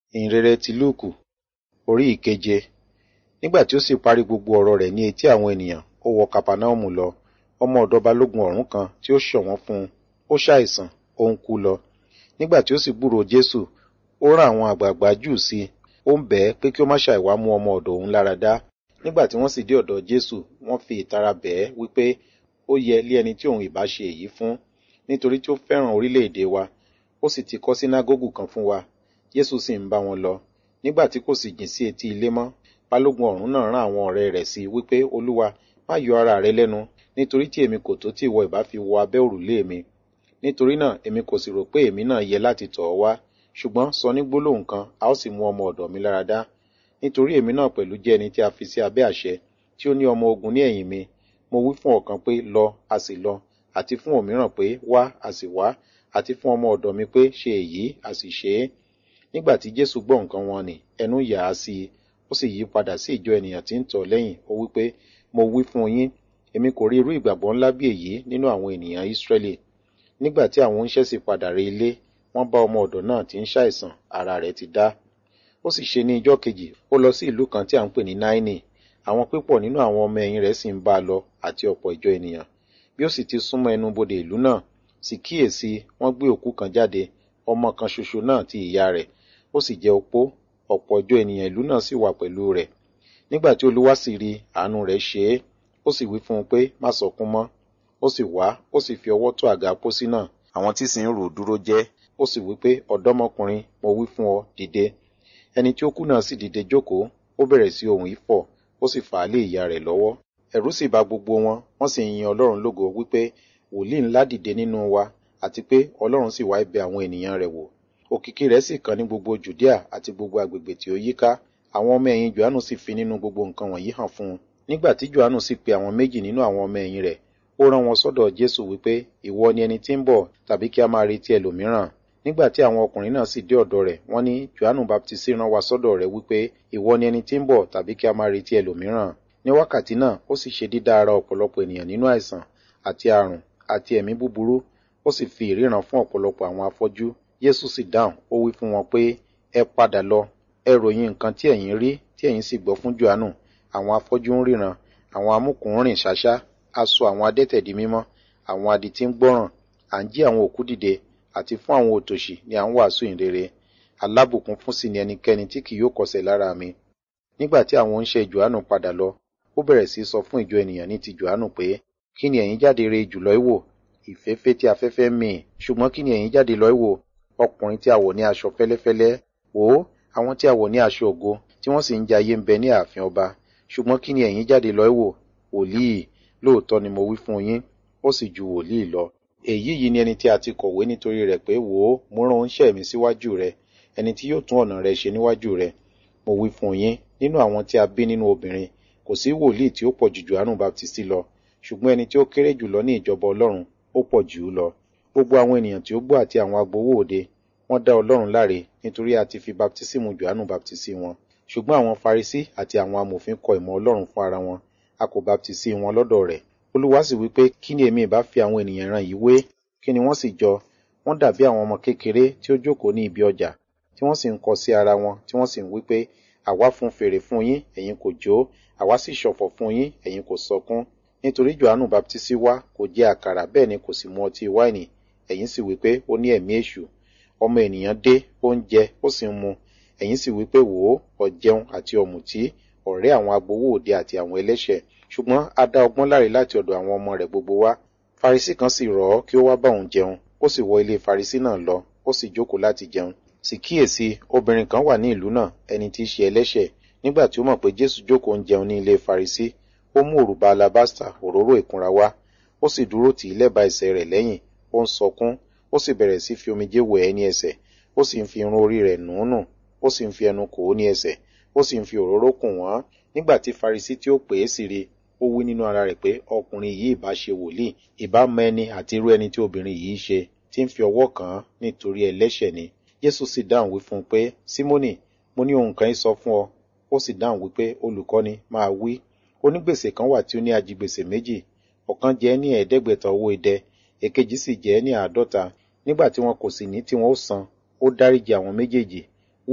ìhìnrere ti lúùkù orí ìkeje nígbà tí ó sì parí gbogbo ọ̀rọ̀ rẹ̀ ní etí àwọn ènìyàn ó wọ kapanaomu lọ ọmọ ọ̀dọ̀ balógun ọ̀rún kan tí ó ṣọ̀wọ́n fún un ó ṣàìsàn ó ń kú lọ nígbà tí ó sì gbúròó jésù ó rán àwọn àgbààgbà júù sí i ó ń bẹ̀ ẹ́ pé kí ó má ṣàìwá mú ọmọ ọ̀dọ̀ òun lára dá nígbà tí wọ́n sì dé ọ̀dọ̀ jésù wọ́n fi ìtara bẹ̀ ẹ́ wípé ó yẹ lé ẹni tí òun ìbá ṣe èyí fún nítorí tí ó fẹ́ràn orílẹ̀-èdè wa ó sì ti kọ́ sínágógù kan fún wa jésù sì ń bá wọn lọ nígbà tí kò sì jìn sí etí ilé mọ́ balógun ọ̀rún náà rán àwọn ọ̀rẹ́ rẹ̀ sí wípé olúwa má yọ ara rẹ lẹ́nu nítorí tí èmi kò tó tí ìwọ ìbá fi wọ abẹ́ òrùlé mi nítorí náà èmi kò sì rò pé èmi náà yẹ láti tọ̀ ọ́ wá ṣùgbọ́n sọ ní gbólóhùn kan a ó sì mú ọmọ ọ̀dọ̀ mi lára dá nítorí èmi náà pẹ̀lú jẹ́ ẹni tí a fi sí abẹ́ àṣẹ tí ó ní ọmọ ogun ní ẹ̀yìn mi mo wí fún ọ̀kan pé lọ a sì lọ àti fún òmíràn pé wá a sì wá àti fún ọmọ ọ̀dọ̀ mi pé ṣe èyí a sì ṣe é nígbà tí jésù gbọ́ nǹkan wọn nì ẹnu yà á sí i ó sì yí padà sí ìjọ ènìyàn tí ń tọ̀ lẹ́yìn ó wí pé mo wí fún yín èmi kò rí irú ìgbàgbọ́ ńlá bí èyí nínú àwọn ènìyàn ísírẹ́lì nígbà tí àwọn oníṣẹ́ sì padà rí ilé wọ́n bá ọmọ ọ̀dọ̀ náà tí ń ṣàìsàn ara rẹ̀ ti dá ó sì ṣe ní ijọ́ kejì ó lọ sí ìlú kan tí à ń pè ní náínì àwọn pípọ̀ nínú àwọn ọmọ ẹ̀yìn rẹ̀ sì ń bá a lọ àti ọ̀pọ̀ ìjọ ènìyàn bí ó sì ti súnmọ́ ẹnu bodè ìlú náà sì kíyèsí wọ́n gbé òkú kan jáde ọmọ kan ṣoṣo náà ti ìyá rẹ̀ ó sì jẹ́ opó ọ̀pọ̀ ìjọ ènìyàn ìlú náà sì wà pẹ̀lú rẹ̀ nígbà tí olúwa sì rí àánú rẹ̀ ṣe é ó sì wí fún un pé má sọkún mọ́ ó sì wá ó sì fi ọwọ́ tó àga pósí náà àwọn tí sì ń rò dúró jẹ́ ó sì wí pé ọ̀dọ́mọkùnrin mo wí fún ọ dìde ẹni tí ó kú náà sì dìde jókòó ó bẹ̀rẹ̀ sí ohùn ìfọ̀ ó sì fà á lé ìyá rẹ̀ lọ́wọ́ ẹ̀rù sì bà gbogbo wọn wọ́n sì yin ọlọ́run lógo wípé wòlíì ńlá dìde nínú wa àti pé ọlọ́run sì wá ibẹ̀ àwọn ènìyàn rẹ̀ wò òkìkí rẹ̀ sì kàn ní gbogbo judea àti gbogbo agbègbè tí ó yíká àwọn ọmọ ẹ̀yìn johannu sì fi nínú gbogbo nǹkan wọ̀nyí hàn fún un nígbà tí johannu sì pe àwọn méjì nínú àwọn ọmọ ẹ̀yìn rẹ̀ ó rán wọn sọ́dọ̀ jésù wípé ìwọ ni ẹni tí ń bọ̀ tàbí kí a máa retí ẹlòmíràn nígbà tí àwọn ọkùnrin náà sì dé ọ̀dọ̀ rẹ̀ wọ́n ní johannu baptisi rán wa sọ́dọ̀ rẹ̀ wípé ìwọ ni ẹni tí ń bọ̀ tàbí kí a máa retí ẹlòmíràn ní wákàtí náà ó sì ṣe dídá ara ọ̀pọ̀lọpọ̀ ènìyàn nínú àìsàn àti àrùn àti ẹ̀mí búburú ó sì fi ìríran fún ọ̀pọ̀lọpọ̀ àwọn afọ́jú Jésù sì dáhùn ó wí fún wọn pé ẹ padà lọ ẹ ròyìn nǹkan tí ẹ̀yin rí tí ẹ̀yin sì gbọ́ fún Jòhánù àwọn afọ́jú ń ríran àwọn amúkùn ń rìn ṣáṣá a sọ àwọn adẹ́tẹ̀ di mímọ́ àwọn adití ń gbọ́ràn à ń jí àwọn òkú dìde àti fún àwọn òtòṣì ni à ń wàásù ìrere alábùkún fún sí ni ẹnikẹ́ni tí kì yóò kọsẹ̀ lára mi nígbà tí àwọn oníṣẹ́ Jòhánù padà lọ ó bẹ̀rẹ̀ sí sọ fún ìjọ ènìyàn ní ti Jòhánù pé kí ni ẹ̀yin jáde re jùlọ ìwò ìfẹ́fẹ́ tí afẹ́fẹ́ mì ṣùgbọ́n kí ni ẹ̀yin jáde lọ ìwò ọkùnrin tí a wọ̀ ní aṣọ fẹ́lẹ́fẹ́lẹ́ wò ó àwọn tí a wọ̀ ní aṣọ ògo tí wọ́n sì ń jayé ń bẹ ní ààfin ọba ṣùgbọ́n kí ni ẹ̀yin jáde lọ ìwò wòlíì lóòótọ́ ni mo wí fún yín ó sì ju wòlíì lọ èyí yìí ni ẹni tí a ti kọ̀wé nítorí rẹ̀ pé wò ó mo rán oníṣẹ́ mi síwájú rẹ ẹni tí yóò tún ọ̀nà rẹ ṣe níwájú rẹ mo wí fún yín nínú àwọn tí a bí nínú obìnrin kò sí wòlíì tí ó pọ̀ jù Jòhánù Baptisti lọ ṣùgbọ́n ẹni tí ó kéré jùlọ ní ìjọba Ọlọ́run ó pọ̀ jù ú lọ gbogbo àwọn ènìyàn tí ó gbọ́ àti àwọn agbowó òde wọ́n dá Ọlọ́run láre nítorí a ti fi baptisimu Jòhánù baptisi wọn ṣùgbọ́n àwọn Farisí àti àwọn amòfin kọ ìmọ̀ Ọlọ́run fún ara wọn a kò baptisi wọn lọ́dọ̀ rẹ̀ Olúwa sì wí pé kí ni èmi ìbá fi àwọn ènìyàn ìran yìí wé kí ni wọ́n sì jọ wọ́n dàbí àwọn ọmọ kékeré tí ó jókòó ní ibi ọjà tí wọ́n sì ń kọ sí ara wọn tí wọ́n sì ń wí pé àwa fún fèrè fún yín ẹ̀yin kò jó àwa sì ṣọ̀fọ̀ fún yín ẹ̀yin kò sọkún nítorí Jòhánù baptisi wá kò jẹ àkàrà bẹ́ẹ̀ ni kò sì mu ọtí wáìnì ẹ̀yin sì wí pé ó ní ẹ̀mí èṣù ọmọ ènìyàn dé ó ń jẹ ó sì ń mu ẹ̀yin sì wí pé wò ó ọ̀jẹun àti ọ̀mùtí ọ̀rẹ́ àwọn agbowó òde àti àwọn ẹlẹ́ṣẹ̀ ṣùgbọ́n a dá ọgbọ́n láre láti ọ̀dọ̀ àwọn ọmọ rẹ̀ gbogbo wá Farisí kan sì rọ̀ ọ́ kí ó wá bá òun jẹun ó sì wọ ilé Farisí náà lọ ó sì jókòó láti jẹun sì kíyèsí obìnrin kan wà ní ìlú náà ẹni tí í ṣe ẹlẹ́ṣẹ̀ nígbà tí ó mọ̀ pé Jésù jókòó ń jẹun ní ilé Farisí ó mú òrùba alabasta òróró ìkunra wá ó sì dúró tì í lẹ́bàá ẹsẹ̀ rẹ̀ lẹ́yìn ó ń sọkún ó sì bẹ̀rẹ̀ sí fi omijé wẹ̀ ẹ́ ní ẹsẹ̀ ó sì ń fi irun orí rẹ̀ nù ún nù ó sì ń fi ẹnu kò ó ní ẹsẹ̀ ó sì ń fi òróró kùn wọ́n nígbà tí Farisí tí ó pè é sì rí ó wí nínú ara rẹ̀ pé ọkùnrin yìí ìbá ṣe wòlíì ìbá mọ ẹni àti irú ẹni tí obìnrin yìí ṣe tí ń fi ọwọ́ kàn án nítorí ẹlẹ́ṣẹ̀ ni Jésù sì dáhùn wí fún un pé Símónì mo ní ohun kan yìí sọ fún ọ ó sì dáhùn wípé olùkọ́ni máa wí onígbèsè kan wà tí ó ní ajigbèsè méjì ọ̀kan jẹ́ ní ẹ̀ẹ́dẹ́gbẹ̀ta owó idẹ èkejì sì jẹ́ ní àádọ́ta nígbà tí wọn kò sì ní tí wọn ó san ó dáríjì àwọn méjèèjì wí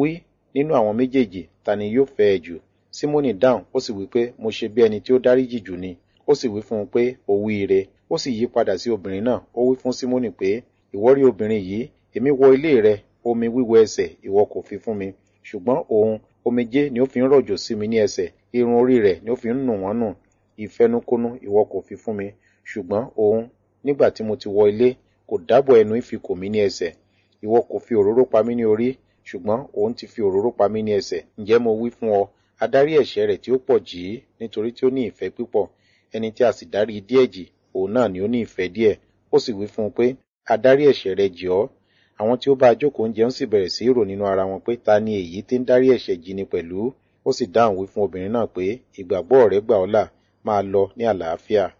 nínú àwọn méjèèjì ta ni yóò fẹ́ ẹ jù símónì dáhùn ó sì wí pé mo ṣe bí ẹni tí ó dáríjì jù ni ó sì wí fún un pé ó wí ire ó sì yí padà sí obìnrin náà ó wí fún símónì pé ìwọ rí obìnrin yìí èmi wọ ilé rẹ omi wíwọ ẹsẹ̀ ìwọ kò fi fún mi ṣùgbọ́n òun omijé ni ó fi ń rọ̀jò sí mi ní ẹsẹ̀ irun orí rẹ̀ ni ó fi ń nù wọ́n nù ìfẹnukonu ìwọ kò fi fún mi ṣùgbọ́n òun nígbà tí mo ti wọ ilé kò dábọ̀ ẹnu ìfikò mi ní ẹsẹ̀ ìwọ kò fi òróró pa mí ní orí ṣùgbọ́n òun ti fi òróró pa mí ní ẹsẹ̀ ǹjẹ́ mo wí fún ọ adarí ẹ̀ṣẹ̀ rẹ̀ tí ó pọ̀ jì í nítorí tí ó ní ìfẹ́ pípọ̀ ẹni tí a sì dárí díẹ̀ jì òun náà ni ó ní ìfẹ́ díẹ̀ ó sì wí fún un pé adarí ẹ̀ṣẹ̀ rẹ̀ jì ọ́ àwọn tí ó bá jókòó ń jẹun sì bẹ̀rẹ̀ sí í rò nínú ara wọn pé ta ni èyí tí ń dárí ẹ̀ṣẹ̀ jì ni pẹ̀lú ó sì dáhùn wí fún obìnrin náà pé ìgbàgbọ́ rẹ̀ gbà ọ́ là máa lọ ní àlàáfíà